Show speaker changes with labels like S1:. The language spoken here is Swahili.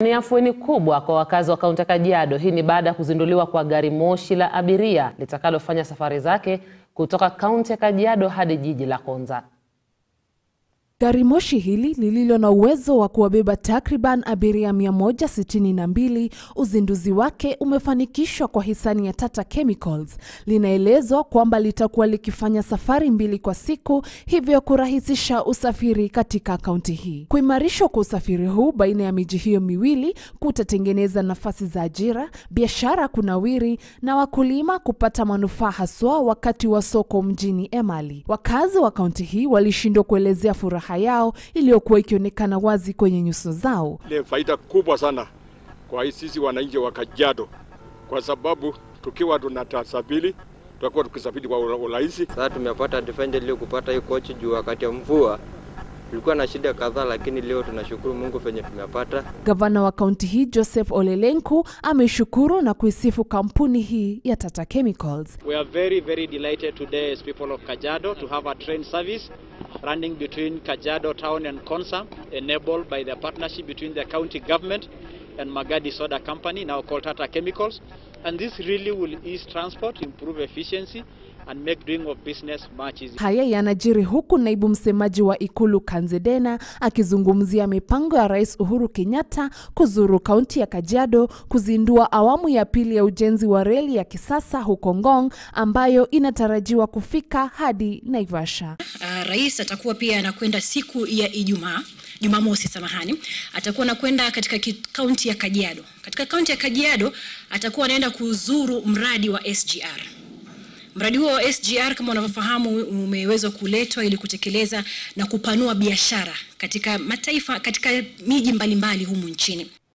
S1: Ni afueni kubwa kwa wakazi wa kaunti ya Kajiado. Hii ni baada ya kuzinduliwa kwa gari moshi la abiria litakalofanya safari zake kutoka kaunti ya Kajiado hadi jiji la Konza.
S2: Gari moshi hili lililo na uwezo wa kuwabeba takriban abiria 162, uzinduzi wake umefanikishwa kwa hisani ya Tata Chemicals. Linaelezwa kwamba litakuwa likifanya safari mbili kwa siku, hivyo kurahisisha usafiri katika kaunti hii. Kuimarishwa kwa usafiri huu baina ya miji hiyo miwili kutatengeneza nafasi za ajira, biashara kunawiri na wakulima kupata manufaa haswa wakati wa soko mjini Emali. Wakazi wa kaunti hii walishindwa kuelezea furaha yao iliyokuwa ikionekana wazi kwenye nyuso zao.
S3: Ni faida kubwa sana kwa sisi wananchi wa Kajiado, kwa sababu tukiwa tunatasafiri tutakuwa tukisafiri kwa urahisi.
S4: Sasa tumepata advantage kupata hii kochi juu wakati ya mvua tulikuwa na shida kadhaa, lakini leo tunashukuru Mungu venye tumepata.
S2: Gavana wa kaunti hii Joseph Ole Lenku ameishukuru na kuisifu kampuni hii ya Tata Chemicals.
S5: We are very, very delighted today as people of Kajiado to have a train service running between Kajiado town and Konsa, enabled by the partnership between the county government and Magadi Soda Company, now called Tata Chemicals. And this really will ease transport, improve efficiency, and make doing of business much easier.
S2: Haya yanajiri huku naibu msemaji wa ikulu Kanzedena akizungumzia mipango ya Rais Uhuru Kenyatta kuzuru kaunti ya Kajiado kuzindua awamu ya pili ya ujenzi wa reli ya kisasa huko Ngong ambayo inatarajiwa kufika hadi Naivasha.
S6: Uh, rais atakuwa pia anakwenda siku ya Ijumaa Jumamosi, samahani, atakuwa anakwenda katika kaunti ya Kajiado. Katika kaunti ya Kajiado atakuwa anaenda kuzuru mradi wa SGR. Mradi huo wa SGR kama unavyofahamu umeweza kuletwa ili kutekeleza na kupanua biashara katika mataifa katika miji mbalimbali humu nchini.